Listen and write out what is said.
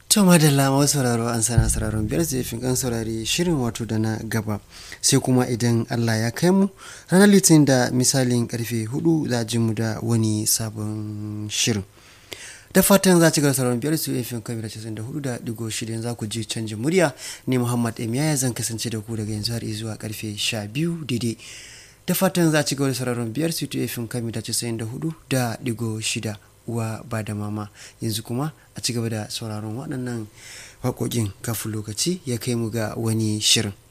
To madalla masu sauraro an sana sauraron biyar zai kan saurari shirin wato da na gaba sai kuma idan Allah ya kai mu ranar litinin da misalin karfe hudu za ji mu da wani sabon shirin. Da fatan za ci gaba sauraron biyar su fin kamar da da hudu da digo shida za ku ji canjin murya ne Muhammad Emiya zan kasance da ku daga yanzu har zuwa karfe sha biyu daidai. Da fatan za ci gaba da sauraron biyar su fin kamar da hudu da digo shida. uwa ba da mama yanzu kuma a ci gaba da sauraron waɗannan waƙoƙin kafin lokaci ya kai mu ga wani shirin